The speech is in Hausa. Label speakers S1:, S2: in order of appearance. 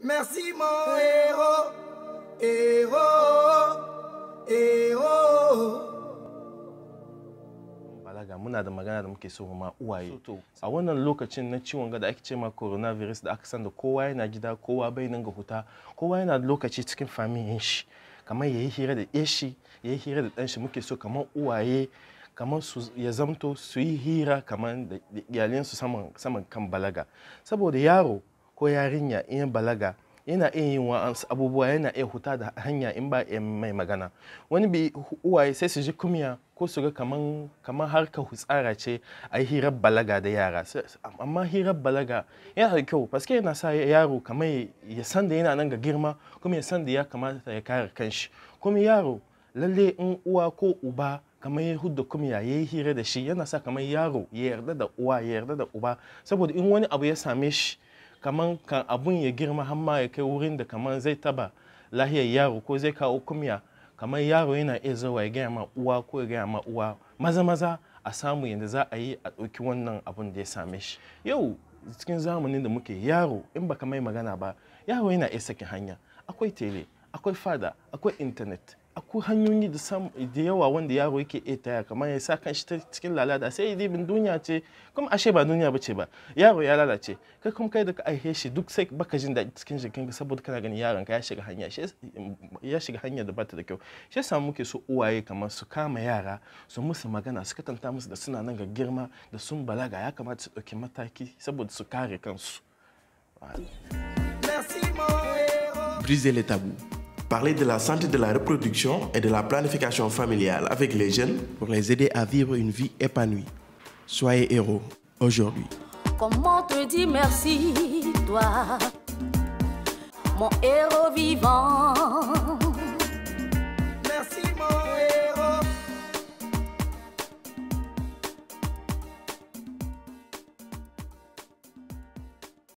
S1: Merci mon héros, héros, héros.
S2: balaga muna da magana da muke so ma uwaye a wannan lokacin na ciwon ga da ake ce ma coronavirus da aka san da kowa yana gida kowa bai nan ga huta kowa yana da lokaci cikin familin shi kamar yayi hira da eshi yayi hira da ɗanshi muke so kamar uwaye kamar su ya zamto su yi hira kamar da iyalinsu saman saman kan balaga saboda yaro ko yarinya in ya balaga yana iya yin wa'ansu abubuwa yana iya huta da hanya in ba iya mai magana wani bi uwaye sai su ji kumya ko su ga kaman kaman harkar hutsara ce a yi hirar balaga da yara amma hirar balaga yana da kyau paske yana sa yaro kamar ya san da yana nan ga girma kuma ya san da ya kamata ya kare kanshi kuma yaro lalle in uwa ko uba kamar ya hudda kumya ya yi hira da shi yana sa kamar yaro ya yarda da uwa ya yarda da uba saboda in wani abu ya same shi kamar kan abun ya girma har ma ya kai wurin da kamar zai taba lahiyar yaro ko zai kawo kumya kamar yaro yana iya zuwa ya gaya ma uwa ko ya gaya ma uwa maza maza a samu yadda za a yi a ɗauki wannan abun da ya same shi yau cikin zamanin da muke yaro in baka mai magana ba yaro yana iya sakin hanya akwai tele akwai fada akwai intanet akwai hanyoyi da sam da yawa wanda yaro yake iya taya kamar ya sa kan shi cikin lalata sai dibin duniya ce kuma ashe ba duniya bace ba yaro ya lalace kai kuma kai da ka aihe shi duk sai baka jin daɗi cikin jikin ka saboda kana ganin yaron ka ya shiga hanya ya shiga hanya da bata da kyau shi yasa muke so uwaye kamar su kama yara su musu magana su katanta musu da suna nan ga girma da sun balaga ya kamata su ɗauki mataki saboda su kare kansu
S3: Briser les tabous. Parler de la santé de la reproduction et de la planification familiale avec les jeunes pour les aider à vivre une vie épanouie. Soyez héros aujourd'hui.
S4: Comment te dire merci, toi, mon héros vivant